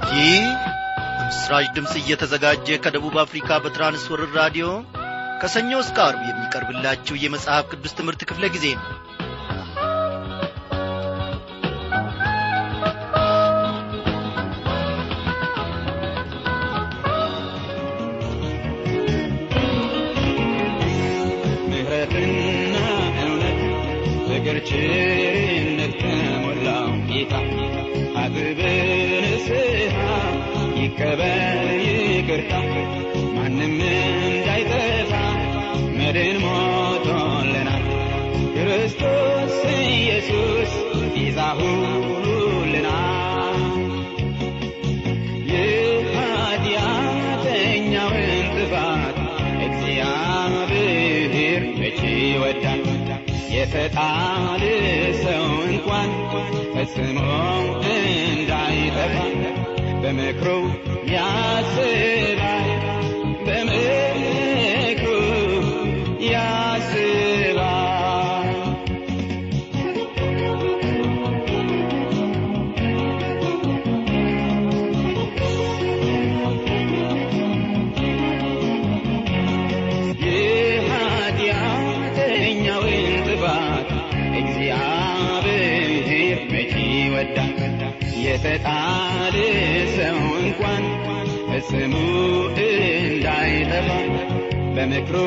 ይህ በምስራች ድምፅ እየተዘጋጀ ከደቡብ አፍሪካ በትራንስወርር ራዲዮ ከሰኞ እስከ አርብ የሚቀርብላችሁ የመጽሐፍ ቅዱስ ትምህርት ክፍለ ጊዜ ነው ምሕረትና እውነት ፍቅር ቸርነት ከሞላው ጌታ አጥብን ንስሐ ይቀበል ይቅርታ ማንም እንዳይጠፋ መድን ሞቶልናል ክርስቶስ ኢየሱስ ቤዛ ሆኖልናል የኃጢአተኛውን ጥፋት እግዚአብሔር መቼ ይወዳል የተጣለ ሰው እንኳን ፈጽሞ እንዳይጠፋ በምክሩ ያስባል በምክሩ ያስባል የኃጢአተኛውን ጥፋት እግዚአብሔር መቼ ይወዳል የተጣለ ሰው እንኳን ፈጽሞ እንዳይጠፋ በምክሩ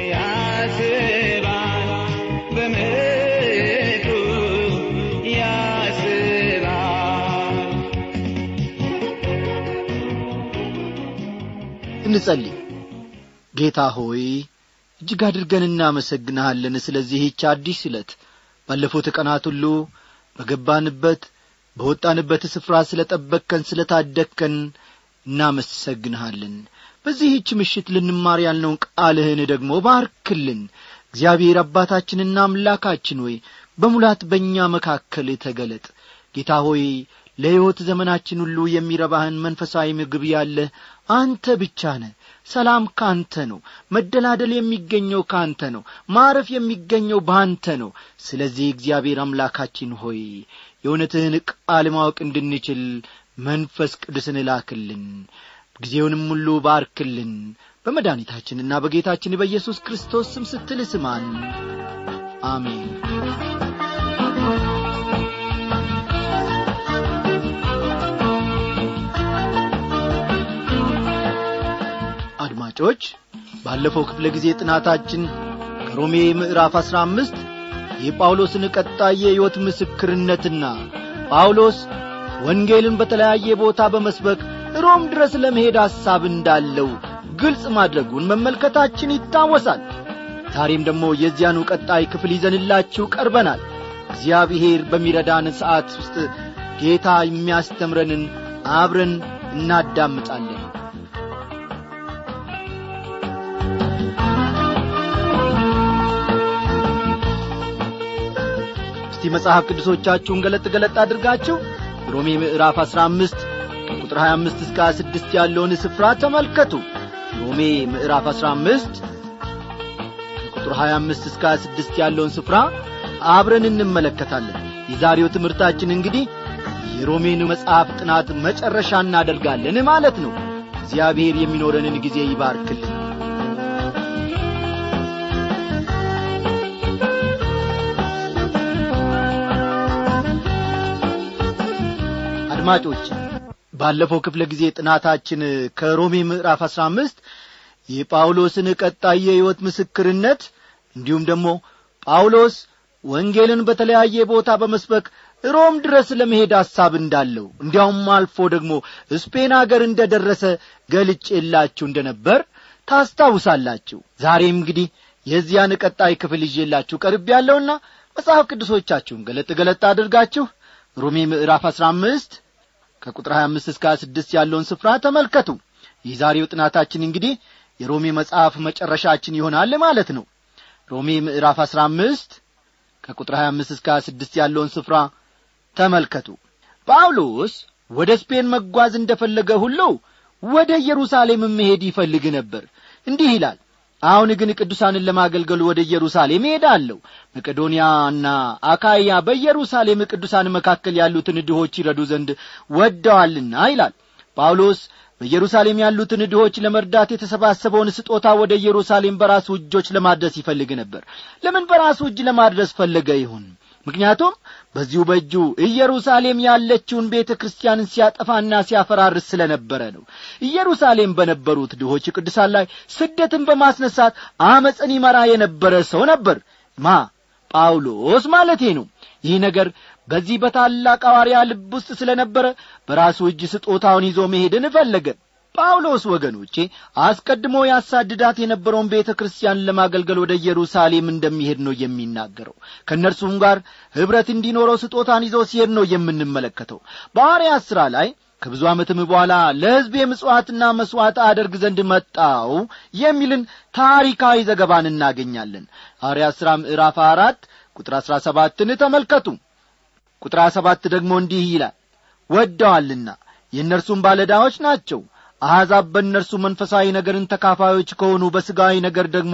ያስባል በምክሩ ያስባል እንጸልይ ጌታ ሆይ እጅግ አድርገን እናመሰግንሃለን ስለዚህች አዲስ ዕለት ባለፉት ቀናት ሁሉ በገባንበት በወጣንበት ስፍራ ስለ ጠበቅከን ስለ ታደግከን እናመሰግንሃለን በዚህች ምሽት ልንማር ያልነውን ቃልህን ደግሞ ባርክልን እግዚአብሔር አባታችንና አምላካችን ሆይ በሙላት በእኛ መካከል ተገለጥ ጌታ ሆይ ለሕይወት ዘመናችን ሁሉ የሚረባህን መንፈሳዊ ምግብ ያለህ አንተ ብቻ ነህ ሰላም ካንተ ነው መደላደል የሚገኘው ካንተ ነው ማረፍ የሚገኘው በአንተ ነው ስለዚህ እግዚአብሔር አምላካችን ሆይ የእውነትህን ቃል ማወቅ እንድንችል መንፈስ ቅዱስን እላክልን ጊዜውንም ሁሉ ባርክልን በመድኃኒታችንና በጌታችን በኢየሱስ ክርስቶስ ስም ስትል ስማን አሜን አድማጮች ባለፈው ክፍለ ጊዜ ጥናታችን ከሮሜ ምዕራፍ አሥራ አምስት የጳውሎስን ቀጣይ የሕይወት ምስክርነትና ጳውሎስ ወንጌልን በተለያየ ቦታ በመስበክ ሮም ድረስ ለመሄድ ሐሳብ እንዳለው ግልጽ ማድረጉን መመልከታችን ይታወሳል ዛሬም ደግሞ የዚያኑ ቀጣይ ክፍል ይዘንላችሁ ቀርበናል እግዚአብሔር በሚረዳን ሰዓት ውስጥ ጌታ የሚያስተምረንን አብረን እናዳምጣለን እስቲ መጽሐፍ ቅዱሶቻችሁን ገለጥ ገለጥ አድርጋችሁ ሮሜ ምዕራፍ አሥራ አምስት ከቁጥር ሀያ አምስት እስከ ሀያ ስድስት ያለውን ስፍራ ተመልከቱ ሮሜ ምዕራፍ አሥራ አምስት ከቁጥር ሀያ አምስት እስከ ሀያ ስድስት ያለውን ስፍራ አብረን እንመለከታለን የዛሬው ትምህርታችን እንግዲህ የሮሜን መጽሐፍ ጥናት መጨረሻ እናደርጋለን ማለት ነው እግዚአብሔር የሚኖረንን ጊዜ ይባርክልን አድማጮች ባለፈው ክፍለ ጊዜ ጥናታችን ከሮሜ ምዕራፍ አሥራ አምስት የጳውሎስን ቀጣይ የሕይወት ምስክርነት እንዲሁም ደግሞ ጳውሎስ ወንጌልን በተለያየ ቦታ በመስበክ ሮም ድረስ ለመሄድ ሐሳብ እንዳለው እንዲያውም አልፎ ደግሞ ስፔን አገር እንደ ደረሰ ገልጬላችሁ እንደ ነበር ታስታውሳላችሁ ዛሬም እንግዲህ የዚያን ቀጣይ ክፍል ይዤላችሁ ቀርብ ያለውና መጽሐፍ ቅዱሶቻችሁን ገለጥ ገለጥ አድርጋችሁ ሮሜ ምዕራፍ አሥራ አምስት ከቁጥር 25 እስከ 26 ያለውን ስፍራ ተመልከቱ የዛሬው ጥናታችን እንግዲህ የሮሜ መጽሐፍ መጨረሻችን ይሆናል ማለት ነው ሮሜ ምዕራፍ 15 ከቁጥር 25 እስከ 26 ያለውን ስፍራ ተመልከቱ ጳውሎስ ወደ ስፔን መጓዝ እንደፈለገ ሁሉ ወደ ኢየሩሳሌም መሄድ ይፈልግ ነበር እንዲህ ይላል አሁን ግን ቅዱሳንን ለማገልገል ወደ ኢየሩሳሌም እሄዳለሁ መቄዶንያና አካያ በኢየሩሳሌም ቅዱሳን መካከል ያሉትን ድሆች ይረዱ ዘንድ ወደዋልና ይላል ጳውሎስ በኢየሩሳሌም ያሉትን ድሆች ለመርዳት የተሰባሰበውን ስጦታ ወደ ኢየሩሳሌም በራሱ እጆች ለማድረስ ይፈልግ ነበር ለምን በራሱ እጅ ለማድረስ ፈለገ ይሁን ምክንያቱም በዚሁ በእጁ ኢየሩሳሌም ያለችውን ቤተ ክርስቲያንን ሲያጠፋና ሲያፈራርስ ስለ ነበረ ነው ኢየሩሳሌም በነበሩት ድሆች ቅዱሳን ላይ ስደትን በማስነሳት አመፅን ይመራ የነበረ ሰው ነበር ማ ጳውሎስ ማለቴ ነው ይህ ነገር በዚህ በታላቅ ሐዋርያ ልብ ውስጥ ስለ ነበረ በራሱ እጅ ስጦታውን ይዞ መሄድን ፈለገ ጳውሎስ ወገኖቼ አስቀድሞ ያሳድዳት የነበረውን ቤተ ክርስቲያን ለማገልገል ወደ ኢየሩሳሌም እንደሚሄድ ነው የሚናገረው ከእነርሱም ጋር ኅብረት እንዲኖረው ስጦታን ይዞ ሲሄድ ነው የምንመለከተው በሐዋርያት ሥራ ላይ ከብዙ ዓመትም በኋላ ለሕዝብ የምጽዋትና መሥዋዕት አደርግ ዘንድ መጣው የሚልን ታሪካዊ ዘገባን እናገኛለን ሐዋርያት ሥራ ምዕራፍ አራት ቁጥር አሥራ ሰባትን ተመልከቱ ቁጥር ሰባት ደግሞ እንዲህ ይላል ወደዋልና የእነርሱም ባለዳዎች ናቸው አሕዛብ በእነርሱ መንፈሳዊ ነገርን ተካፋዮች ከሆኑ በሥጋዊ ነገር ደግሞ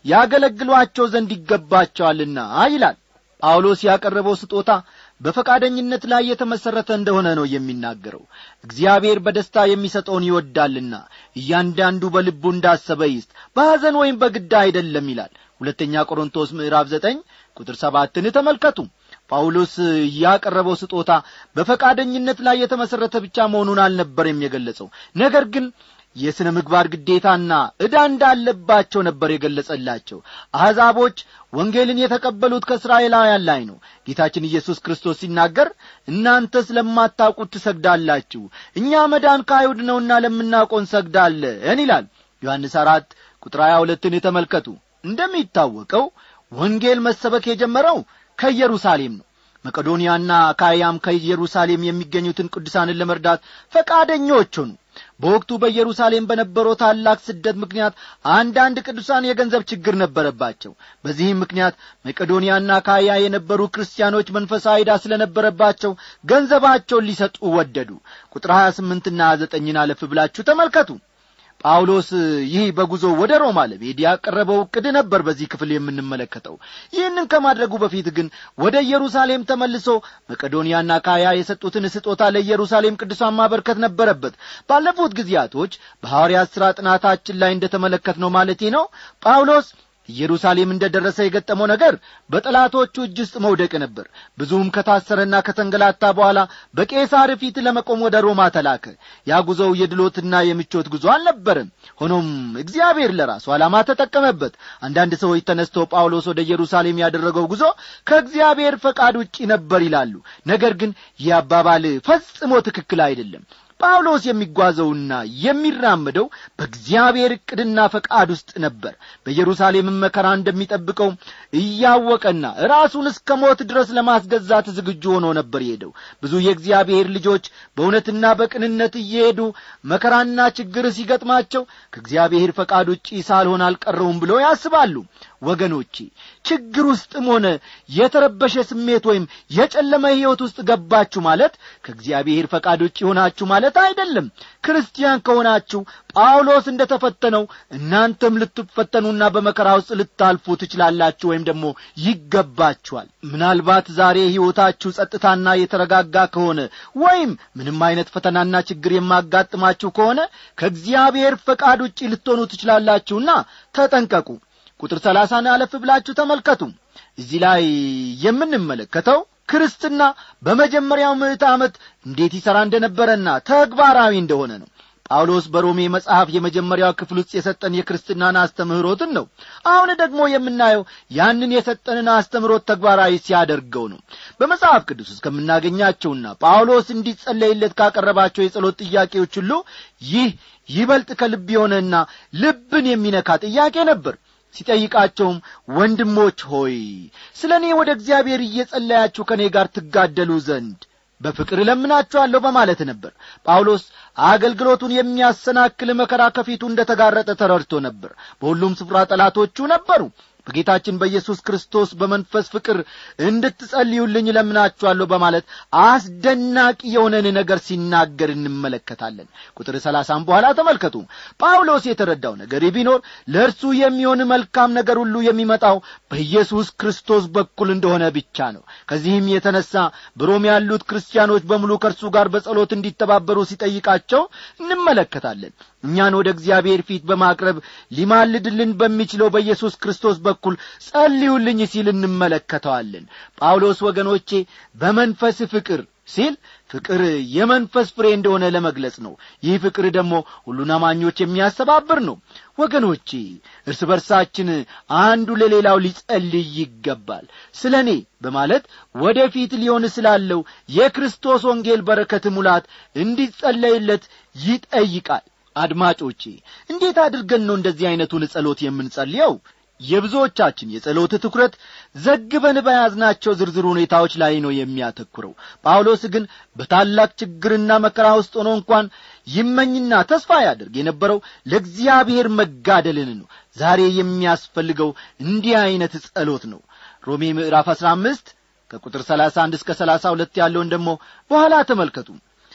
ያገለግሏቸው ዘንድ ይገባቸዋልና ይላል ጳውሎስ ያቀረበው ስጦታ በፈቃደኝነት ላይ የተመሠረተ እንደሆነ ነው የሚናገረው እግዚአብሔር በደስታ የሚሰጠውን ይወዳልና እያንዳንዱ በልቡ እንዳሰበ ይስጥ በሐዘን ወይም በግዳ አይደለም ይላል ሁለተኛ ቆሮንቶስ ምዕራፍ ዘጠኝ ቁጥር ሰባትን ተመልከቱ ጳውሎስ ያቀረበው ስጦታ በፈቃደኝነት ላይ የተመሠረተ ብቻ መሆኑን አልነበረም የገለጸው ነገር ግን የሥነ ምግባር ግዴታና ዕዳ እንዳለባቸው ነበር የገለጸላቸው አሕዛቦች ወንጌልን የተቀበሉት ከእስራኤላውያን ላይ ነው ጌታችን ኢየሱስ ክርስቶስ ሲናገር እናንተ ስለማታውቁት ትሰግዳላችሁ እኛ መዳን ከአይሁድ ነውና ለምናውቀው እንሰግዳለን ይላል ዮሐንስ አራት ቁጥር ሀያ ሁለትን የተመልከቱ እንደሚታወቀው ወንጌል መሰበክ የጀመረው ከኢየሩሳሌም ነው መቄዶንያና አካያም ከኢየሩሳሌም የሚገኙትን ቅዱሳንን ለመርዳት ፈቃደኞች ሆኑ በወቅቱ በኢየሩሳሌም በነበረው ታላቅ ስደት ምክንያት አንዳንድ ቅዱሳን የገንዘብ ችግር ነበረባቸው በዚህም ምክንያት መቄዶንያና ካያ የነበሩ ክርስቲያኖች መንፈሳዊ ዕዳ ስለነበረባቸው ገንዘባቸውን ሊሰጡ ወደዱ ቁጥር ሀያ ስምንትና ዘጠኝን አለፍ ብላችሁ ተመልከቱ ጳውሎስ ይህ በጉዞ ወደ ሮማ ለመሄድ ያቀረበው ዕቅድ ነበር በዚህ ክፍል የምንመለከተው ይህንን ከማድረጉ በፊት ግን ወደ ኢየሩሳሌም ተመልሶ መቄዶንያና ካያ የሰጡትን ስጦታ ለኢየሩሳሌም ቅዱሳን ማበርከት ነበረበት ባለፉት ጊዜያቶች በሐዋርያት ሥራ ጥናታችን ላይ እንደ ተመለከት ነው ማለቴ ነው ጳውሎስ ኢየሩሳሌም እንደ ደረሰ የገጠመው ነገር በጠላቶቹ እጅ ውስጥ መውደቅ ነበር ብዙም ከታሰረና ከተንገላታ በኋላ በቄሳር ፊት ለመቆም ወደ ሮማ ተላከ ያ ጉዞው የድሎትና የምቾት ጉዞ አልነበረም ሆኖም እግዚአብሔር ለራሱ ዓላማ ተጠቀመበት አንዳንድ ሰዎች ተነስተው ጳውሎስ ወደ ኢየሩሳሌም ያደረገው ጉዞ ከእግዚአብሔር ፈቃድ ውጪ ነበር ይላሉ ነገር ግን ይህ አባባል ፈጽሞ ትክክል አይደለም ጳውሎስ የሚጓዘውና የሚራመደው በእግዚአብሔር ዕቅድና ፈቃድ ውስጥ ነበር በኢየሩሳሌምም መከራ እንደሚጠብቀው እያወቀና ራሱን እስከ ሞት ድረስ ለማስገዛት ዝግጁ ሆኖ ነበር የሄደው ብዙ የእግዚአብሔር ልጆች በእውነትና በቅንነት እየሄዱ መከራና ችግር ሲገጥማቸው ከእግዚአብሔር ፈቃድ ውጪ ሳልሆን አልቀረውም ብለው ያስባሉ ወገኖቼ ችግር ውስጥም ሆነ የተረበሸ ስሜት ወይም የጨለመ ሕይወት ውስጥ ገባችሁ ማለት ከእግዚአብሔር ፈቃድ ውጭ ሆናችሁ ማለት አይደለም ክርስቲያን ከሆናችሁ ጳውሎስ እንደ ተፈተነው እናንተም ልትፈተኑና በመከራ ውስጥ ልታልፉ ትችላላችሁ ወይም ደግሞ ይገባችኋል ምናልባት ዛሬ ሕይወታችሁ ጸጥታና የተረጋጋ ከሆነ ወይም ምንም አይነት ፈተናና ችግር የማጋጥማችሁ ከሆነ ከእግዚአብሔር ፈቃድ ውጭ ልትሆኑ ትችላላችሁና ተጠንቀቁ ቁጥር ሰላሳን አለፍ ብላችሁ ተመልከቱ እዚህ ላይ የምንመለከተው ክርስትና በመጀመሪያው ምዕት ዓመት እንዴት ይሠራ እንደነበረና ተግባራዊ እንደሆነ ነው ጳውሎስ በሮሜ መጽሐፍ የመጀመሪያው ክፍል ውስጥ የሰጠን የክርስትናን አስተምህሮትን ነው አሁን ደግሞ የምናየው ያንን የሰጠንን አስተምህሮት ተግባራዊ ሲያደርገው ነው በመጽሐፍ ቅዱስ ውስጥ ከምናገኛቸውና ጳውሎስ እንዲጸለይለት ካቀረባቸው የጸሎት ጥያቄዎች ሁሉ ይህ ይበልጥ ከልብ የሆነና ልብን የሚነካ ጥያቄ ነበር ሲጠይቃቸውም ወንድሞች ሆይ ስለ እኔ ወደ እግዚአብሔር እየጸለያችሁ ከእኔ ጋር ትጋደሉ ዘንድ በፍቅር እለምናችኋለሁ በማለት ነበር ጳውሎስ አገልግሎቱን የሚያሰናክል መከራ ከፊቱ እንደ ተጋረጠ ተረድቶ ነበር በሁሉም ስፍራ ጠላቶቹ ነበሩ በጌታችን በኢየሱስ ክርስቶስ በመንፈስ ፍቅር እንድትጸልዩልኝ ለምናችኋለሁ በማለት አስደናቂ የሆነን ነገር ሲናገር እንመለከታለን ቁጥር ሰላሳም በኋላ ተመልከቱ ጳውሎስ የተረዳው ነገር ቢኖር ለእርሱ የሚሆን መልካም ነገር ሁሉ የሚመጣው በኢየሱስ ክርስቶስ በኩል እንደሆነ ብቻ ነው ከዚህም የተነሳ በሮም ያሉት ክርስቲያኖች በሙሉ ከእርሱ ጋር በጸሎት እንዲተባበሩ ሲጠይቃቸው እንመለከታለን እኛን ወደ እግዚአብሔር ፊት በማቅረብ ሊማልድልን በሚችለው በኢየሱስ ክርስቶስ በኩል ጸልዩልኝ ሲል እንመለከተዋለን ጳውሎስ ወገኖቼ በመንፈስ ፍቅር ሲል ፍቅር የመንፈስ ፍሬ እንደሆነ ለመግለጽ ነው ይህ ፍቅር ደግሞ ሁሉን አማኞች የሚያስተባብር ነው ወገኖቼ እርስ በርሳችን አንዱ ለሌላው ሊጸልይ ይገባል ስለ እኔ በማለት ወደፊት ሊሆን ስላለው የክርስቶስ ወንጌል በረከት ሙላት እንዲጸለይለት ይጠይቃል አድማጮቼ እንዴት አድርገን ነው እንደዚህ ዐይነቱን ጸሎት የምንጸልየው የብዙዎቻችን የጸሎት ትኩረት ዘግበን በያዝናቸው ዝርዝር ሁኔታዎች ላይ ነው የሚያተኩረው ጳውሎስ ግን በታላቅ ችግርና መከራ ውስጥ ሆኖ እንኳን ይመኝና ተስፋ ያደርግ የነበረው ለእግዚአብሔር መጋደልን ነው ዛሬ የሚያስፈልገው እንዲህ ዐይነት ጸሎት ነው ሮሜ ምዕራፍ አሥራ አምስት ከቁጥር ሰላሳ አንድ እስከ ሰላሳ ሁለት ያለውን ደግሞ በኋላ ተመልከቱ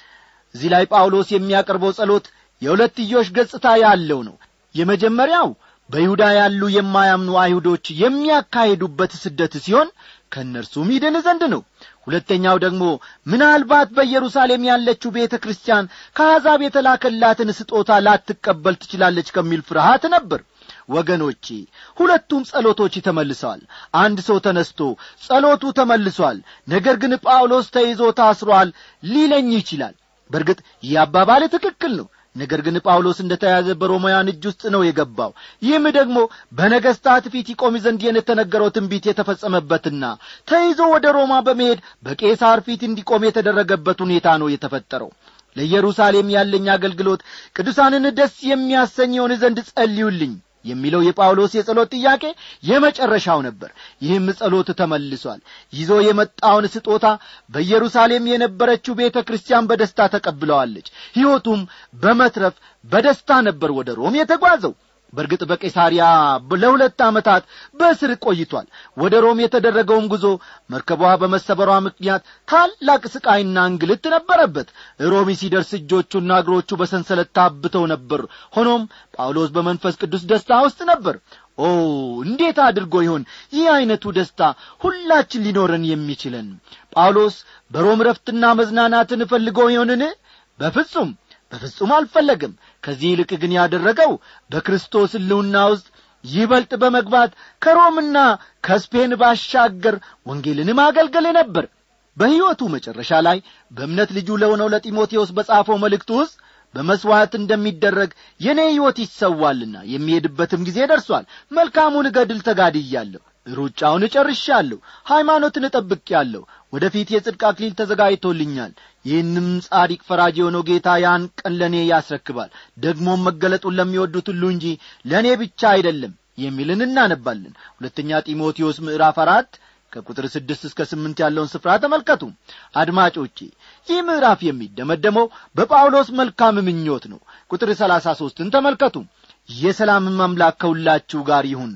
እዚህ ላይ ጳውሎስ የሚያቀርበው ጸሎት የሁለትዮሽ ገጽታ ያለው ነው የመጀመሪያው በይሁዳ ያሉ የማያምኑ አይሁዶች የሚያካሂዱበት ስደት ሲሆን ከእነርሱም ይድን ዘንድ ነው ሁለተኛው ደግሞ ምናልባት በኢየሩሳሌም ያለችው ቤተ ክርስቲያን ከአሕዛብ የተላከላትን ስጦታ ላትቀበል ትችላለች ከሚል ፍርሃት ነበር ወገኖቼ ሁለቱም ጸሎቶች ተመልሰዋል አንድ ሰው ተነስቶ ጸሎቱ ተመልሷል ነገር ግን ጳውሎስ ተይዞ ታስሯል ሊለኝ ይችላል በእርግጥ ይህ አባባል ትክክል ነው ነገር ግን ጳውሎስ እንደ ተያዘ በሮማውያን እጅ ውስጥ ነው የገባው ይህም ደግሞ በነገሥታት ፊት ይቆም ዘንድ የተነገረው ትንቢት የተፈጸመበትና ተይዞ ወደ ሮማ በመሄድ በቄሳር ፊት እንዲቆም የተደረገበት ሁኔታ ነው የተፈጠረው ለኢየሩሳሌም ያለኝ አገልግሎት ቅዱሳንን ደስ የሚያሰኘውን ዘንድ ጸልዩልኝ የሚለው የጳውሎስ የጸሎት ጥያቄ የመጨረሻው ነበር ይህም ጸሎት ተመልሷል ይዞ የመጣውን ስጦታ በኢየሩሳሌም የነበረችው ቤተ ክርስቲያን በደስታ ተቀብለዋለች ሕይወቱም በመትረፍ በደስታ ነበር ወደ ሮም የተጓዘው በእርግጥ በቄሳሪያ ለሁለት ዓመታት በእስር ቆይቷል ወደ ሮም የተደረገውም ጉዞ መርከቧ በመሰበሯ ምክንያት ታላቅ ስቃይና እንግልት ነበረበት ሮሚ ሲደርስ እጆቹና እግሮቹ በሰንሰለት ታብተው ነበር ሆኖም ጳውሎስ በመንፈስ ቅዱስ ደስታ ውስጥ ነበር ኦ እንዴት አድርጎ ይሆን ይህ ዐይነቱ ደስታ ሁላችን ሊኖረን የሚችለን ጳውሎስ በሮም ረፍትና መዝናናትን ፈልጎ ይሆንን በፍጹም በፍጹም አልፈለግም ከዚህ ይልቅ ግን ያደረገው በክርስቶስ ሕልውና ውስጥ ይበልጥ በመግባት ከሮምና ከስፔን ባሻገር ወንጌልን ማገልገል ነበር በሕይወቱ መጨረሻ ላይ በእምነት ልጁ ለሆነው ለጢሞቴዎስ በጻፈው መልእክቱ ውስጥ በመሥዋዕት እንደሚደረግ የእኔ ሕይወት ይሰዋልና የሚሄድበትም ጊዜ ደርሷል መልካሙን ገድል ተጋድያለሁ ሩጫውን እጨርሻለሁ ሃይማኖትን እጠብቄአለሁ ወደ ፊት የጽድቅ አክሊል ተዘጋጅቶልኛል ይህንም ጻዲቅ ፈራጅ የሆነው ጌታ ያን ቀን ለእኔ ያስረክባል ደግሞም መገለጡን ለሚወዱት ሁሉ እንጂ ለእኔ ብቻ አይደለም የሚልን እናነባለን ሁለተኛ ጢሞቴዎስ ምዕራፍ አራት ከቁጥር ስድስት እስከ ስምንት ያለውን ስፍራ ተመልከቱ አድማጮቼ ይህ ምዕራፍ የሚደመደመው በጳውሎስ መልካም ምኞት ነው ቁጥር ሰላሳ ሦስትን ተመልከቱ የሰላምም አምላክ ከሁላችሁ ጋር ይሁን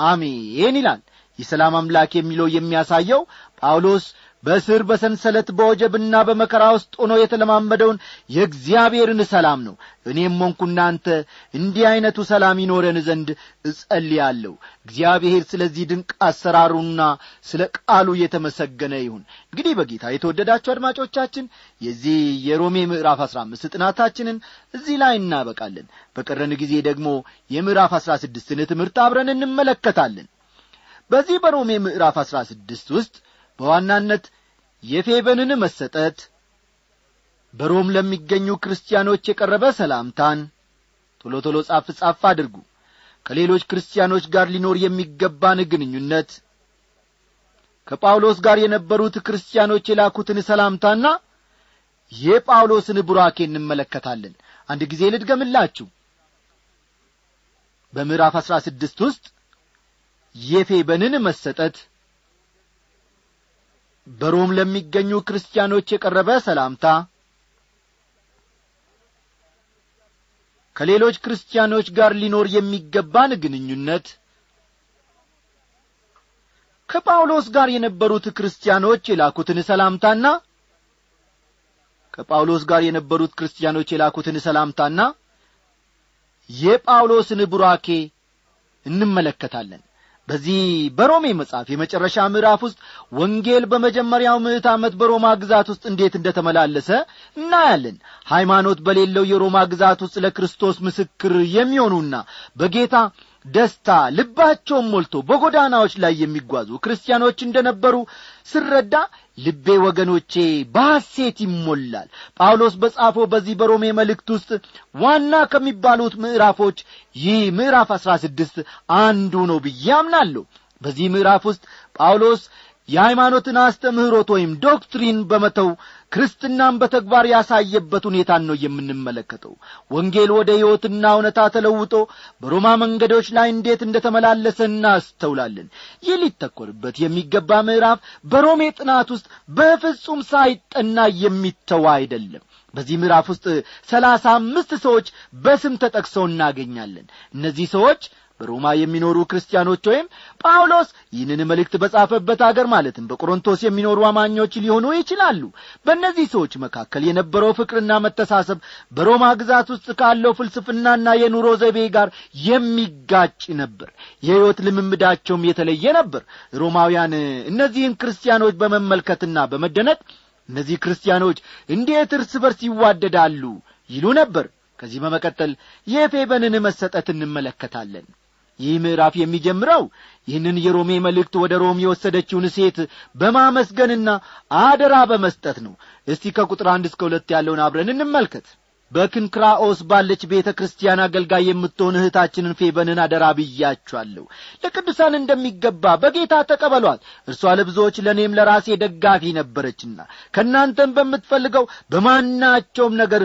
አሜን ይላል የሰላም አምላክ የሚለው የሚያሳየው ጳውሎስ በእስር በሰንሰለት በወጀብና በመከራ ውስጥ ሆኖ የተለማመደውን የእግዚአብሔርን ሰላም ነው እኔም ሆንኩ እናንተ እንዲህ ዐይነቱ ሰላም ይኖረን ዘንድ እጸልያለሁ እግዚአብሔር ስለዚህ ድንቅ አሰራሩና ስለ ቃሉ የተመሰገነ ይሁን እንግዲህ በጌታ የተወደዳችሁ አድማጮቻችን የዚህ የሮሜ ምዕራፍ አሥራ አምስት ጥናታችንን እዚህ ላይ እናበቃለን በቀረን ጊዜ ደግሞ የምዕራፍ አሥራ ስድስትን ትምህርት አብረን እንመለከታለን በዚህ በሮሜ ምዕራፍ አሥራ ስድስት ውስጥ በዋናነት የፌበንን መሰጠት በሮም ለሚገኙ ክርስቲያኖች የቀረበ ሰላምታን ቶሎ ቶሎ ጻፍ ጻፍ አድርጉ ከሌሎች ክርስቲያኖች ጋር ሊኖር የሚገባን ግንኙነት ከጳውሎስ ጋር የነበሩት ክርስቲያኖች የላኩትን ሰላምታና የጳውሎስን ቡራኬ እንመለከታለን አንድ ጊዜ ልድገምላችሁ በምዕራፍ አሥራ ስድስት ውስጥ የፌበንን መሰጠት በሮም ለሚገኙ ክርስቲያኖች የቀረበ ሰላምታ ከሌሎች ክርስቲያኖች ጋር ሊኖር የሚገባን ግንኙነት ከጳውሎስ ጋር የነበሩት ክርስቲያኖች የላኩትን ሰላምታና ከጳውሎስ ጋር የነበሩት ክርስቲያኖች የላኩትን ሰላምታና የጳውሎስን ቡራኬ እንመለከታለን በዚህ በሮሜ መጽሐፍ የመጨረሻ ምዕራፍ ውስጥ ወንጌል በመጀመሪያው ምዕት ዓመት በሮማ ግዛት ውስጥ እንዴት እንደ ተመላለሰ እናያለን ሃይማኖት በሌለው የሮማ ግዛት ውስጥ ለክርስቶስ ምስክር የሚሆኑና በጌታ ደስታ ልባቸውን ሞልቶ በጎዳናዎች ላይ የሚጓዙ ክርስቲያኖች እንደነበሩ ስረዳ ልቤ ወገኖቼ በሐሴት ይሞላል ጳውሎስ በጻፈው በዚህ በሮሜ መልእክት ውስጥ ዋና ከሚባሉት ምዕራፎች ይህ ምዕራፍ አሥራ ስድስት አንዱ ነው ብዬ አምናለሁ በዚህ ምዕራፍ ውስጥ ጳውሎስ የሃይማኖትን አስተምህሮት ወይም ዶክትሪን በመተው ክርስትናን በተግባር ያሳየበት ሁኔታን ነው የምንመለከተው ወንጌል ወደ ሕይወትና እውነታ ተለውጦ በሮማ መንገዶች ላይ እንዴት እንደ ተመላለሰ እናስተውላለን ይህ ሊተኮርበት የሚገባ ምዕራፍ በሮሜ ጥናት ውስጥ በፍጹም ሳይጠና የሚተዋ አይደለም በዚህ ምዕራፍ ውስጥ ሰላሳ አምስት ሰዎች በስም ተጠቅሰው እናገኛለን እነዚህ ሰዎች በሮማ የሚኖሩ ክርስቲያኖች ወይም ጳውሎስ ይህንን መልእክት በጻፈበት አገር ማለትም በቆሮንቶስ የሚኖሩ አማኞች ሊሆኑ ይችላሉ በእነዚህ ሰዎች መካከል የነበረው ፍቅርና መተሳሰብ በሮማ ግዛት ውስጥ ካለው ፍልስፍናና የኑሮ ዘይቤ ጋር የሚጋጭ ነበር የሕይወት ልምምዳቸውም የተለየ ነበር ሮማውያን እነዚህን ክርስቲያኖች በመመልከትና በመደነቅ እነዚህ ክርስቲያኖች እንዴት እርስ በርስ ይዋደዳሉ ይሉ ነበር ከዚህ በመቀጠል የፌበንን መሰጠት እንመለከታለን ይህ ምዕራፍ የሚጀምረው ይህንን የሮሜ መልእክት ወደ ሮም የወሰደችውን ሴት በማመስገንና አደራ በመስጠት ነው እስቲ ከቁጥር አንድ እስከ ሁለት ያለውን አብረን እንመልከት በክንክራኦስ ባለች ቤተ ክርስቲያን አገልጋይ የምትሆን እህታችንን ፌበንን አደራ ብያችኋለሁ ለቅዱሳን እንደሚገባ በጌታ ተቀበሏት እርሷ ለብዙዎች ለእኔም ለራሴ ደጋፊ ነበረችና ከእናንተም በምትፈልገው በማናቸውም ነገር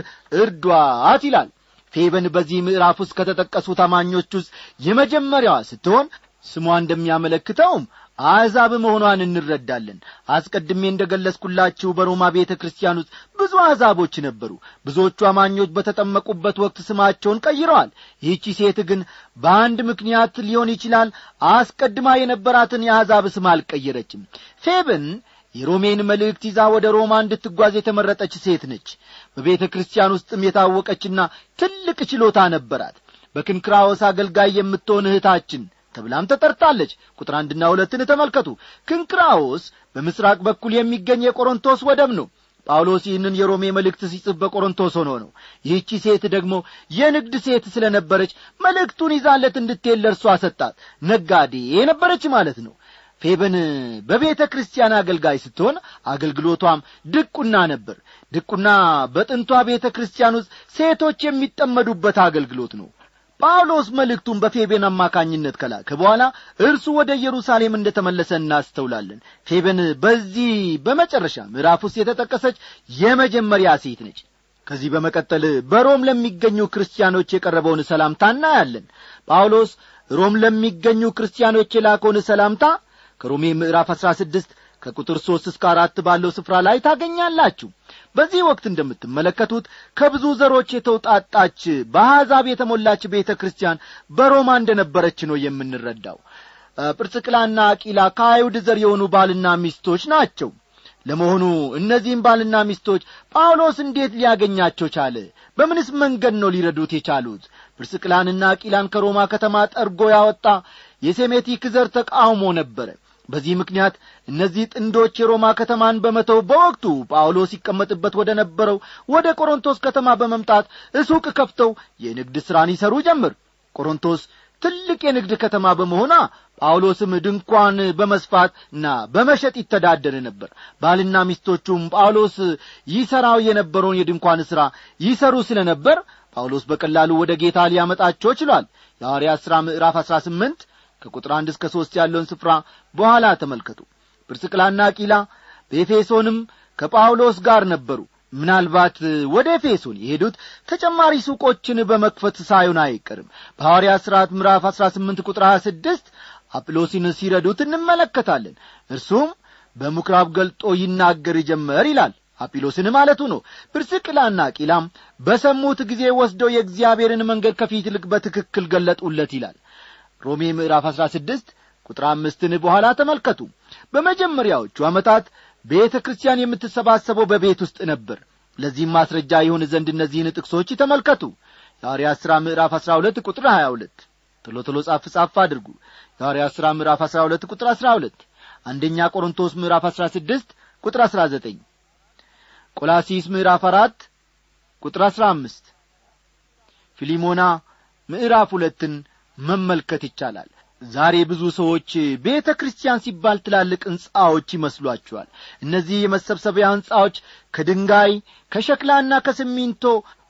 እርዷት ይላል ፌበን በዚህ ምዕራፍ ውስጥ ከተጠቀሱት አማኞች ውስጥ የመጀመሪያዋ ስትሆን ስሟ እንደሚያመለክተውም አሕዛብ መሆኗን እንረዳለን አስቀድሜ እንደ ገለጽኩላችሁ በሮማ ቤተ ክርስቲያን ውስጥ ብዙ አሕዛቦች ነበሩ ብዙዎቹ አማኞች በተጠመቁበት ወቅት ስማቸውን ቀይረዋል ይህቺ ሴት ግን በአንድ ምክንያት ሊሆን ይችላል አስቀድማ የነበራትን የአሕዛብ ስም አልቀየረችም ፌብን የሮሜን መልእክት ይዛ ወደ ሮማ እንድትጓዝ የተመረጠች ሴት ነች በቤተ ክርስቲያን ውስጥም የታወቀችና ትልቅ ችሎታ ነበራት በክንክራዎስ አገልጋይ የምትሆን እህታችን ተብላም ተጠርታለች ቁጥር አንድና ሁለትን ተመልከቱ ክንክራዎስ በምስራቅ በኩል የሚገኝ የቆሮንቶስ ወደብ ነው ጳውሎስ ይህንን የሮሜ መልእክት ሲጽፍ በቆሮንቶስ ሆኖ ነው ይህቺ ሴት ደግሞ የንግድ ሴት ስለ ነበረች መልእክቱን ይዛለት እንድትሄድ ለእርሷ ሰጣት ነጋዴ የነበረች ማለት ነው ፌበን በቤተ ክርስቲያን አገልጋይ ስትሆን አገልግሎቷም ድቁና ነበር ድቁና በጥንቷ ቤተ ክርስቲያን ውስጥ ሴቶች የሚጠመዱበት አገልግሎት ነው ጳውሎስ መልእክቱን በፌቤን አማካኝነት ከላከ በኋላ እርሱ ወደ ኢየሩሳሌም እንደ ተመለሰ እናስተውላለን ፌቤን በዚህ በመጨረሻ ምዕራፍ ውስጥ የተጠቀሰች የመጀመሪያ ሴት ነች ከዚህ በመቀጠል በሮም ለሚገኙ ክርስቲያኖች የቀረበውን ሰላምታ እናያለን ጳውሎስ ሮም ለሚገኙ ክርስቲያኖች የላከውን ሰላምታ ከሮሜ ምዕራፍ አሥራ ስድስት ከቁጥር ሦስት እስከ አራት ባለው ስፍራ ላይ ታገኛላችሁ በዚህ ወቅት እንደምትመለከቱት ከብዙ ዘሮች የተውጣጣች በአሕዛብ የተሞላች ቤተ ክርስቲያን በሮማ እንደነበረች ነው የምንረዳው ጵርጽቅላና አቂላ ከአይሁድ ዘር የሆኑ ባልና ሚስቶች ናቸው ለመሆኑ እነዚህም ባልና ሚስቶች ጳውሎስ እንዴት ሊያገኛቸው ቻለ በምንስ መንገድ ነው ሊረዱት የቻሉት ጵርስቅላንና አቂላን ከሮማ ከተማ ጠርጎ ያወጣ የሴሜቲክ ዘር ተቃውሞ ነበረ በዚህ ምክንያት እነዚህ ጥንዶች የሮማ ከተማን በመተው በወቅቱ ጳውሎስ ይቀመጥበት ወደ ነበረው ወደ ቆሮንቶስ ከተማ በመምጣት እሱቅ ከፍተው የንግድ ሥራን ይሠሩ ጀምር ቆሮንቶስ ትልቅ የንግድ ከተማ በመሆኗ ጳውሎስም ድንኳን በመስፋትና በመሸጥ ይተዳደር ነበር ባልና ሚስቶቹም ጳውሎስ ይሠራው የነበረውን የድንኳን ሥራ ይሠሩ ስለ ነበር ጳውሎስ በቀላሉ ወደ ጌታ ሊያመጣቸው ችሏል የሐዋርያት ሥራ ምዕራፍ አሥራ ስምንት ከቁጥር አንድ እስከ ሦስት ያለውን ስፍራ በኋላ ተመልከቱ ጵርስቅላና ቂላ በኤፌሶንም ከጳውሎስ ጋር ነበሩ ምናልባት ወደ ኤፌሶን የሄዱት ተጨማሪ ሱቆችን በመክፈት ሳይሆን አይቀርም በሐዋርያ ሥርዓት ምዕራፍ አሥራ ስምንት ቁጥር ሀያ ስድስት አጵሎሲን ሲረዱት እንመለከታለን እርሱም በምኵራብ ገልጦ ይናገር ጀመር ይላል አጲሎስን ማለቱ ነው ጵርስቅላና ቂላም በሰሙት ጊዜ ወስደው የእግዚአብሔርን መንገድ ከፊት ይልቅ በትክክል ገለጡለት ይላል ሮሜ ምዕራፍ አሥራ ስድስት ቁጥር አምስትን በኋላ ተመልከቱ በመጀመሪያዎቹ ዓመታት ቤተ ክርስቲያን የምትሰባሰበው በቤት ውስጥ ነበር ለዚህም ማስረጃ ይሁን ዘንድ እነዚህን ጥቅሶች ተመልከቱ የሐዋርያት ሥራ ምዕራፍ አሥራ ሁለት ቁጥር ሀያ ሁለት ቶሎ ቶሎ ጻፍ ጻፍ አድርጉ የሐዋርያት ሥራ ምዕራፍ አሥራ ሁለት ቁጥር አሥራ ሁለት አንደኛ ቆሮንቶስ ምዕራፍ አሥራ ስድስት ቁጥር አሥራ ዘጠኝ ቆላሲስ ምዕራፍ አራት ቁጥር አሥራ አምስት ፊሊሞና ምዕራፍ ሁለትን መመልከት ይቻላል ዛሬ ብዙ ሰዎች ቤተ ክርስቲያን ሲባል ትላልቅ ሕንጻዎች ይመስሏቸዋል እነዚህ የመሰብሰቢያ ሕንጻዎች ከድንጋይ ከሸክላና ከሲሚንቶ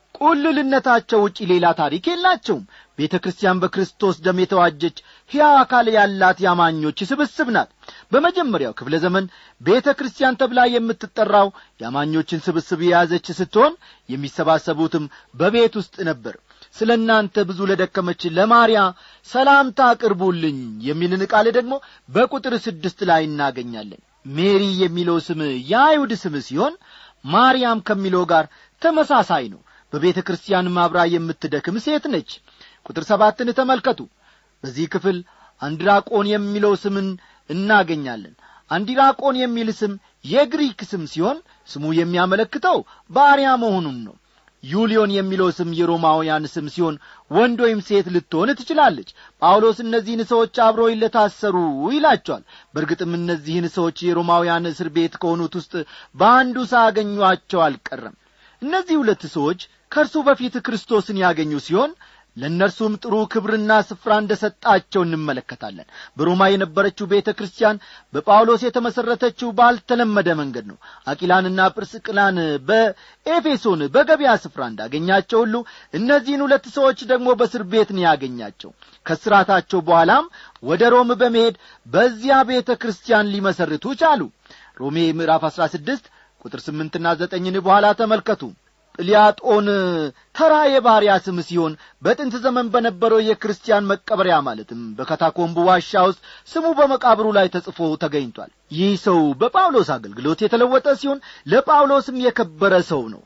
ቁልልነታቸው ውጪ ሌላ ታሪክ የላቸውም ቤተ ክርስቲያን በክርስቶስ ደም የተዋጀች ሕያው አካል ያላት ያማኞች ስብስብ ናት በመጀመሪያው ክፍለ ዘመን ቤተ ክርስቲያን ተብላ የምትጠራው ያማኞችን ስብስብ የያዘች ስትሆን የሚሰባሰቡትም በቤት ውስጥ ነበር ስለ እናንተ ብዙ ለደከመች ለማርያ ሰላምታ አቅርቡልኝ የሚልን ቃል ደግሞ በቁጥር ስድስት ላይ እናገኛለን ሜሪ የሚለው ስም የአይሁድ ስም ሲሆን ማርያም ከሚለው ጋር ተመሳሳይ ነው በቤተ ክርስቲያን ማብራ የምትደክም ሴት ነች ቁጥር ሰባትን ተመልከቱ በዚህ ክፍል አንድራቆን የሚለው ስምን እናገኛለን አንዲራቆን የሚል ስም የግሪክ ስም ሲሆን ስሙ የሚያመለክተው ባሪያ መሆኑን ነው ዩሊዮን የሚለው ስም የሮማውያን ስም ሲሆን ወንድ ወይም ሴት ልትሆን ትችላለች ጳውሎስ እነዚህን ሰዎች አብረው ለታሰሩ ይላቸዋል በእርግጥም እነዚህን ሰዎች የሮማውያን እስር ቤት ከሆኑት ውስጥ በአንዱ ሳያገኟቸው አልቀረም እነዚህ ሁለት ሰዎች ከእርሱ በፊት ክርስቶስን ያገኙ ሲሆን ለእነርሱም ጥሩ ክብርና ስፍራ እንደ ሰጣቸው እንመለከታለን በሮማ የነበረችው ቤተ ክርስቲያን በጳውሎስ የተመሠረተችው ባልተለመደ መንገድ ነው አቂላንና ጵርስቅላን በኤፌሶን በገበያ ስፍራ እንዳገኛቸው ሁሉ እነዚህን ሁለት ሰዎች ደግሞ በእስር ቤት ነው ያገኛቸው ከስራታቸው በኋላም ወደ ሮም በመሄድ በዚያ ቤተ ክርስቲያን ሊመሰርቱ ቻሉ ሮሜ ምዕራፍ አሥራ ስድስት ቁጥር ስምንትና ዘጠኝን በኋላ ተመልከቱ ጵልያጦን ተራ የባሪያ ስም ሲሆን በጥንት ዘመን በነበረው የክርስቲያን መቀበሪያ ማለትም በካታኮምቡ ዋሻ ውስጥ ስሙ በመቃብሩ ላይ ተጽፎ ተገኝቷል ይህ ሰው በጳውሎስ አገልግሎት የተለወጠ ሲሆን ለጳውሎስም የከበረ ሰው ነው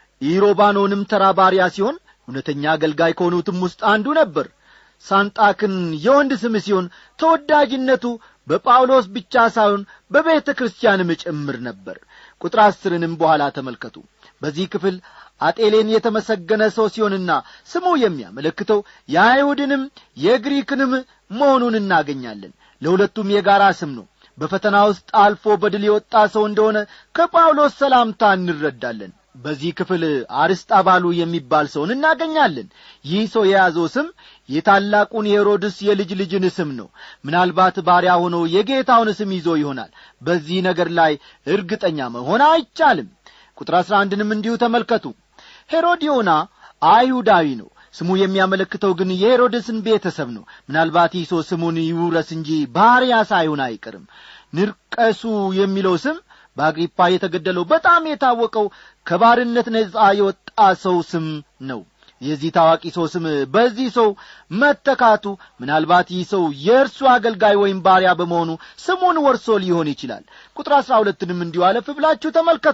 ኢሮባኖንም ተራ ባሪያ ሲሆን እውነተኛ አገልጋይ ከሆኑትም ውስጥ አንዱ ነበር ሳንጣክን የወንድ ስም ሲሆን ተወዳጅነቱ በጳውሎስ ብቻ ሳይሆን በቤተ ክርስቲያንም ጭምር ነበር ቁጥር አስርንም በኋላ ተመልከቱ በዚህ ክፍል አጤሌን የተመሰገነ ሰው ሲሆንና ስሙ የሚያመለክተው የአይሁድንም የግሪክንም መሆኑን እናገኛለን ለሁለቱም የጋራ ስም ነው በፈተና ውስጥ አልፎ በድል የወጣ ሰው እንደሆነ ከጳውሎስ ሰላምታ እንረዳለን በዚህ ክፍል አርስጣባሉ የሚባል ሰውን እናገኛለን ይህ ሰው የያዘው ስም የታላቁን የሄሮድስ የልጅ ልጅን ስም ነው ምናልባት ባሪያ ሆኖ የጌታውን ስም ይዞ ይሆናል በዚህ ነገር ላይ እርግጠኛ መሆን አይቻልም ቁጥር አሥራ አንድንም እንዲሁ ተመልከቱ ሄሮዲዮና አይሁዳዊ ነው ስሙ የሚያመለክተው ግን የሄሮድስን ቤተሰብ ነው ምናልባት ይህ ሰው ስሙን ይውረስ እንጂ ባሪያ ሳይሆን አይቀርም ንርቀሱ የሚለው ስም በአግሪፓ የተገደለው በጣም የታወቀው ከባርነት ነጻ የወጣ ሰው ስም ነው የዚህ ታዋቂ ሰው ስም በዚህ ሰው መተካቱ ምናልባት ይህ ሰው የእርሱ አገልጋይ ወይም ባሪያ በመሆኑ ስሙን ወርሶ ሊሆን ይችላል ቁጥር አሥራ ሁለትንም እንዲሁ አለፍ ብላችሁ ተመልከቱ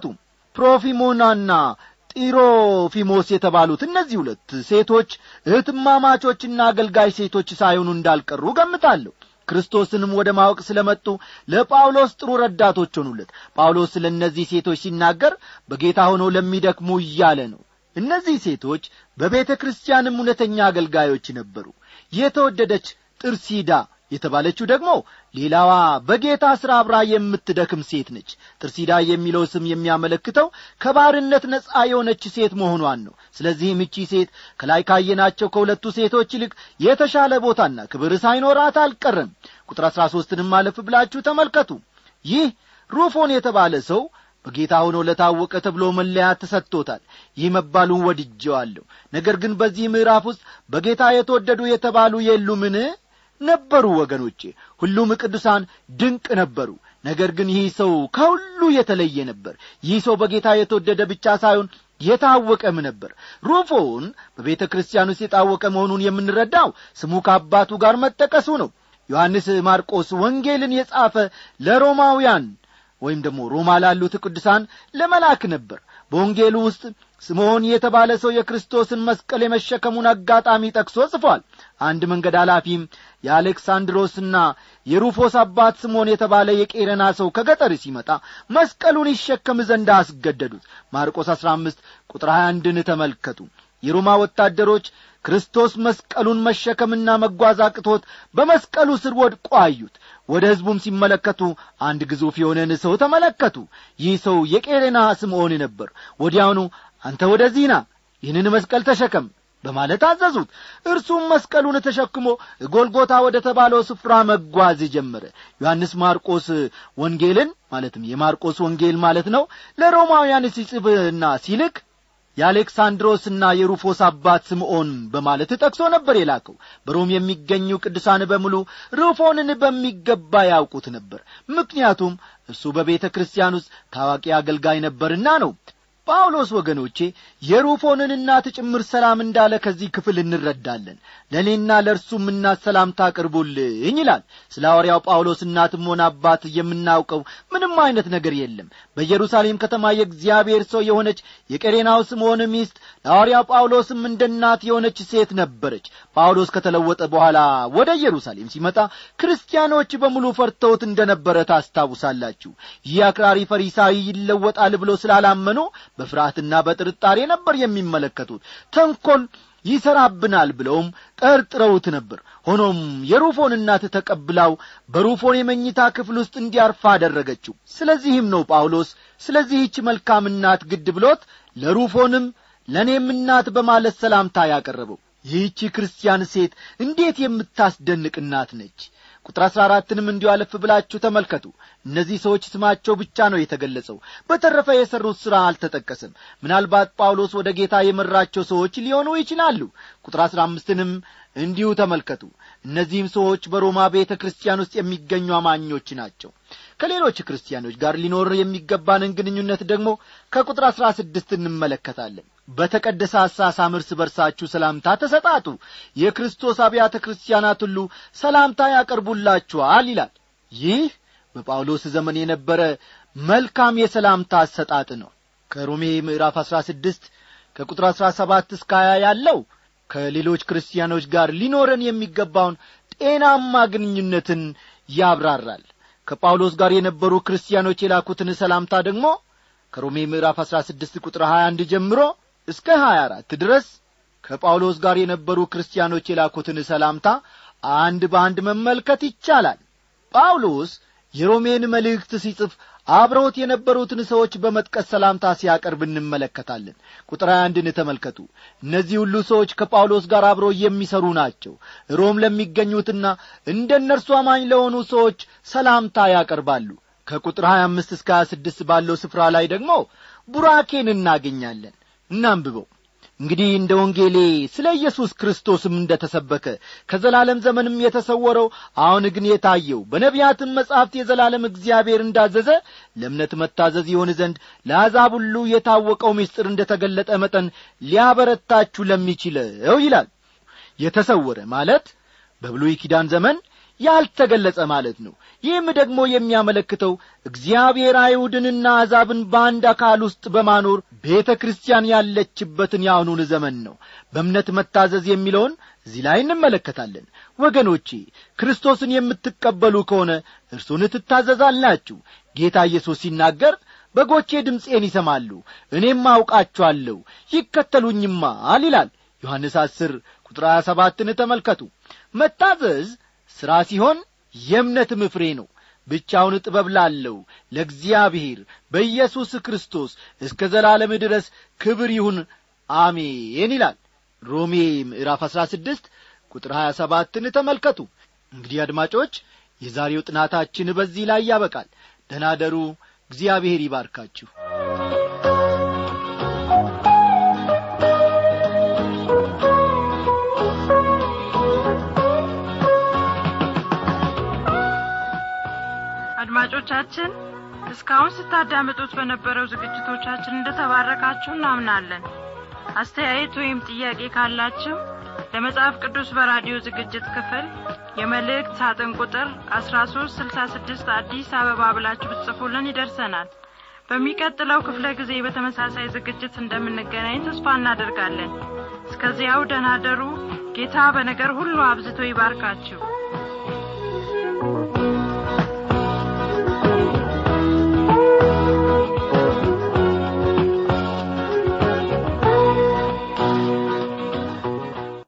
ፕሮፊሞናና ጢሮፊሞስ የተባሉት እነዚህ ሁለት ሴቶች እህትማማቾችና አገልጋይ ሴቶች ሳይሆኑ እንዳልቀሩ ገምታለሁ ክርስቶስንም ወደ ማወቅ ስለ መጡ ለጳውሎስ ጥሩ ረዳቶች ሆኑለት ጳውሎስ ስለ እነዚህ ሴቶች ሲናገር በጌታ ሆነው ለሚደክሙ እያለ ነው እነዚህ ሴቶች በቤተ ክርስቲያንም እውነተኛ አገልጋዮች ነበሩ የተወደደች ጥርሲዳ የተባለችው ደግሞ ሌላዋ በጌታ ሥራ አብራ የምትደክም ሴት ነች ጥርሲዳ የሚለው ስም የሚያመለክተው ከባርነት ነጻ የሆነች ሴት መሆኗን ነው ስለዚህም እቺ ሴት ከላይ ካየናቸው ከሁለቱ ሴቶች ይልቅ የተሻለ ቦታና ክብር ሳይኖራት አልቀረም ቁጥር አሥራ ሦስትንም አለፍ ብላችሁ ተመልከቱ ይህ ሩፎን የተባለ ሰው በጌታ ሆኖ ለታወቀ ተብሎ መለያ ተሰጥቶታል ይህ መባሉን ወድጀዋለሁ ነገር ግን በዚህ ምዕራፍ ውስጥ በጌታ የተወደዱ የተባሉ የሉምን ነበሩ ወገኖቼ ሁሉም ቅዱሳን ድንቅ ነበሩ ነገር ግን ይህ ሰው ከሁሉ የተለየ ነበር ይህ ሰው በጌታ የተወደደ ብቻ ሳይሆን የታወቀም ነበር ሩፎን በቤተ ክርስቲያን ውስጥ የታወቀ መሆኑን የምንረዳው ስሙ ከአባቱ ጋር መጠቀሱ ነው ዮሐንስ ማርቆስ ወንጌልን የጻፈ ለሮማውያን ወይም ደግሞ ሮማ ላሉት ቅዱሳን ለመላክ ነበር በወንጌሉ ውስጥ ስምዖን የተባለ ሰው የክርስቶስን መስቀል የመሸከሙን አጋጣሚ ጠቅሶ ጽፏል አንድ መንገድ ኃላፊም የአሌክሳንድሮስና የሩፎስ አባት ስምዖን የተባለ የቄረና ሰው ከገጠር ሲመጣ መስቀሉን ይሸከም ዘንድ አስገደዱት ማርቆስ አሥራ አምስት ቁጥር ሀያ አንድን ተመልከቱ የሮማ ወታደሮች ክርስቶስ መስቀሉን መሸከምና መጓዝ አቅቶት በመስቀሉ ስር ወድቆ አዩት ወደ ሕዝቡም ሲመለከቱ አንድ ግዙፍ የሆነን ሰው ተመለከቱ ይህ ሰው የቄሬና ስምዖን ነበር ወዲያውኑ አንተ ወደዚህ ና ይህንን መስቀል ተሸከም በማለት አዘዙት እርሱም መስቀሉን ተሸክሞ ጎልጎታ ወደ ተባለው ስፍራ መጓዝ ጀመረ ዮሐንስ ማርቆስ ወንጌልን ማለትም የማርቆስ ወንጌል ማለት ነው ለሮማውያን ሲጽፍና ሲልክ የአሌክሳንድሮስና የሩፎስ አባት ስምዖን በማለት ጠቅሶ ነበር የላከው በሮም የሚገኙ ቅዱሳን በሙሉ ሩፎንን በሚገባ ያውቁት ነበር ምክንያቱም እርሱ በቤተ ክርስቲያን ውስጥ ታዋቂ አገልጋይ ነበርና ነው ጳውሎስ ወገኖቼ የሩፎንን እናት ጭምር ሰላም እንዳለ ከዚህ ክፍል እንረዳለን ለእኔና ለእርሱም እናት ሰላምታ አቅርቡልኝ ይላል ስለ ሐዋርያው ጳውሎስ እናትም ሆነ አባት የምናውቀው ምንም አይነት ነገር የለም በኢየሩሳሌም ከተማ የእግዚአብሔር ሰው የሆነች የቀሬናው ስምዖን ሚስት ለሐዋርያው ጳውሎስም እንደ እናት የሆነች ሴት ነበረች ጳውሎስ ከተለወጠ በኋላ ወደ ኢየሩሳሌም ሲመጣ ክርስቲያኖች በሙሉ ፈርተውት እንደ ነበረ ታስታውሳላችሁ ይህ አክራሪ ፈሪሳዊ ይለወጣል ብሎ ስላላመኑ በፍርሃትና በጥርጣሬ ነበር የሚመለከቱት ተንኰል ይሠራብናል ብለውም ጠርጥረውት ነበር ሆኖም የሩፎን እናት ተቀብላው በሩፎን የመኝታ ክፍል ውስጥ እንዲያርፋ አደረገችው ስለዚህም ነው ጳውሎስ ስለዚህች መልካም እናት ግድ ብሎት ለሩፎንም ለእኔም እናት በማለት ሰላምታ ያቀረበው ይህቺ ክርስቲያን ሴት እንዴት የምታስደንቅ እናት ነች ቁጥር አሥራ አራትንም እንዲሁ አለፍ ብላችሁ ተመልከቱ እነዚህ ሰዎች ስማቸው ብቻ ነው የተገለጸው በተረፈ የሠሩት ሥራ አልተጠቀሰም ምናልባት ጳውሎስ ወደ ጌታ የመራቸው ሰዎች ሊሆኑ ይችላሉ ቁጥር አሥራ አምስትንም እንዲሁ ተመልከቱ እነዚህም ሰዎች በሮማ ቤተ ክርስቲያን ውስጥ የሚገኙ አማኞች ናቸው ከሌሎች ክርስቲያኖች ጋር ሊኖር የሚገባንን ግንኙነት ደግሞ ከቁጥር አሥራ ስድስት እንመለከታለን በተቀደሰ አሳሳም እርስ በርሳችሁ ሰላምታ ተሰጣጡ የክርስቶስ አብያተ ክርስቲያናት ሁሉ ሰላምታ ያቀርቡላችኋል ይላል ይህ በጳውሎስ ዘመን የነበረ መልካም የሰላምታ አሰጣጥ ነው ከሮሜ ምዕራፍ አሥራ ስድስት ከቁጥር አሥራ ሰባት እስከ ሀያ ያለው ከሌሎች ክርስቲያኖች ጋር ሊኖረን የሚገባውን ጤናማ ግንኙነትን ያብራራል ከጳውሎስ ጋር የነበሩ ክርስቲያኖች የላኩትን ሰላምታ ደግሞ ከሮሜ ምዕራፍ አሥራ ስድስት ቁጥር ሀያ አንድ ጀምሮ እስከ ሀያ አራት ድረስ ከጳውሎስ ጋር የነበሩ ክርስቲያኖች የላኩትን ሰላምታ አንድ በአንድ መመልከት ይቻላል ጳውሎስ የሮሜን መልእክት ሲጽፍ አብረውት የነበሩትን ሰዎች በመጥቀስ ሰላምታ ሲያቀርብ እንመለከታለን ቁጥር አንድን ተመልከቱ እነዚህ ሁሉ ሰዎች ከጳውሎስ ጋር አብረው የሚሰሩ ናቸው ሮም ለሚገኙትና እንደ እነርሱ አማኝ ለሆኑ ሰዎች ሰላምታ ያቀርባሉ ከቁጥር 25 እስከ 26 ባለው ስፍራ ላይ ደግሞ ቡራኬን እናገኛለን እናንብበው እንግዲህ እንደ ወንጌሌ ስለ ኢየሱስ ክርስቶስም እንደ ተሰበከ ከዘላለም ዘመንም የተሰወረው አሁን ግን የታየው በነቢያትም መጻሕፍት የዘላለም እግዚአብሔር እንዳዘዘ ለእምነት መታዘዝ ይሆን ዘንድ ለአሕዛብ ሁሉ የታወቀው ምስጢር እንደ ተገለጠ መጠን ሊያበረታችሁ ለሚችለው ይላል የተሰወረ ማለት በብሉይ ኪዳን ዘመን ያልተገለጸ ማለት ነው ይህም ደግሞ የሚያመለክተው እግዚአብሔር አይሁድንና አሕዛብን በአንድ አካል ውስጥ በማኖር ቤተ ክርስቲያን ያለችበትን የአሁኑን ዘመን ነው በእምነት መታዘዝ የሚለውን እዚህ ላይ እንመለከታለን ወገኖቼ ክርስቶስን የምትቀበሉ ከሆነ እርሱን ትታዘዛላችሁ ጌታ ኢየሱስ ሲናገር በጎቼ ድምፄን ይሰማሉ እኔም አውቃቸዋለሁ ይከተሉኝማል ይላል ዮሐንስ አስር ቁጥር ሀያ ሰባትን ተመልከቱ መታዘዝ ሥራ ሲሆን የእምነትም ፍሬ ነው ብቻውን ጥበብ ላለው ለእግዚአብሔር በኢየሱስ ክርስቶስ እስከ ዘላለም ድረስ ክብር ይሁን አሜን ይላል ሮሜ ምዕራፍ አሥራ ስድስት ቁጥር ሀያ ሰባትን ተመልከቱ እንግዲህ አድማጮች የዛሬው ጥናታችን በዚህ ላይ ያበቃል ደናደሩ እግዚአብሔር ይባርካችሁ አድማጮቻችን እስካሁን ስታዳምጡት በነበረው ዝግጅቶቻችን እንደተባረካችሁ እናምናለን አስተያየት ወይም ጥያቄ ካላችሁ ለመጽሐፍ ቅዱስ በራዲዮ ዝግጅት ክፍል የመልእክት ሳጥን ቁጥር 1366 አዲስ አበባ ብላችሁ ብትጽፉልን ይደርሰናል በሚቀጥለው ክፍለ ጊዜ በተመሳሳይ ዝግጅት እንደምንገናኝ ተስፋ እናደርጋለን እስከዚያው ደህና ደሩ ጌታ በነገር ሁሉ አብዝቶ ይባርካችሁ